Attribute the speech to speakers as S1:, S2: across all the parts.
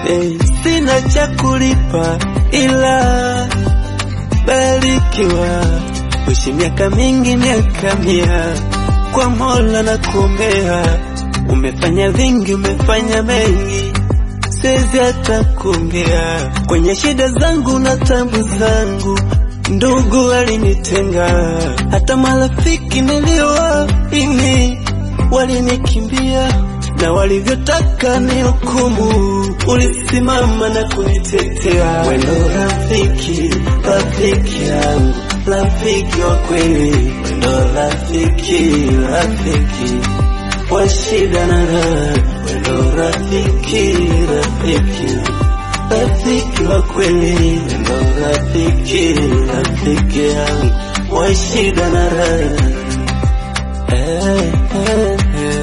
S1: hey, sina cha kulipa ila barikiwa, uishi miaka mingi, miaka mia, kwa Mola na kuombea. Umefanya vingi, umefanya mengi, siwezi hata kuongea. Kwenye shida zangu na tabu zangu, ndugu walinitenga, hata marafiki niliowaamini walinikimbia na walivyotaka ni hukumu, ulisimama na kunitetea. Wendo rafiki, rafiki yangu, rafiki wa kweli, wendo rafiki, rafiki wa shida na raha, wendo rafiki, rafiki rafiki wa kweli, wendo rafiki, rafiki yangu wa shida na raha eh, eh,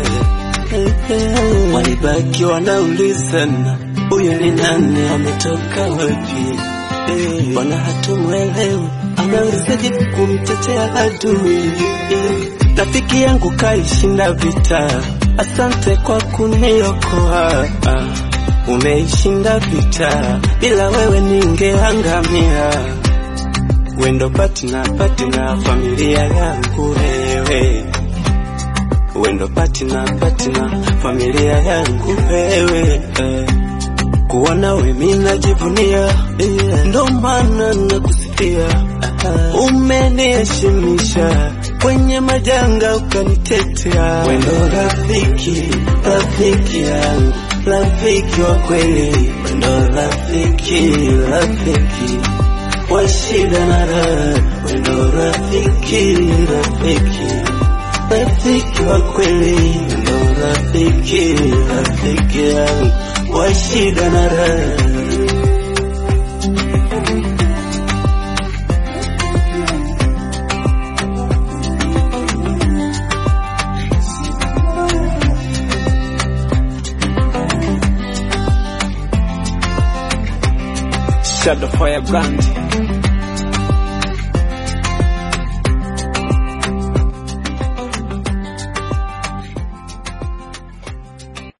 S1: eh. Walibaki wanaulizana huyu ni nani, ametoka wapi? Eh, Bwana hatumwelewi, anawezaje kumtetea adui? Eh, Rafiki yangu kaishinda vita, asante kwa kuniokoa. Ah, Umeishinda vita, bila wewe ningeangamia. Wendo patina patina, familia yangu wewe wendo patina patina, familia yangu wewe eh. Kuona we mimi najivunia yeah. Ndo maana nakusifia uh, umeniheshimisha kwenye majanga ukanitetea. Wendo rafiki, rafiki yangu, rafiki wa kweli, wendo rafiki, rafiki wa shida na raha, wendo rafiki, rafiki rafiki wa kweli, ndo rafiki, rafiki yangu wa shida na raha. Shadow Fire Brand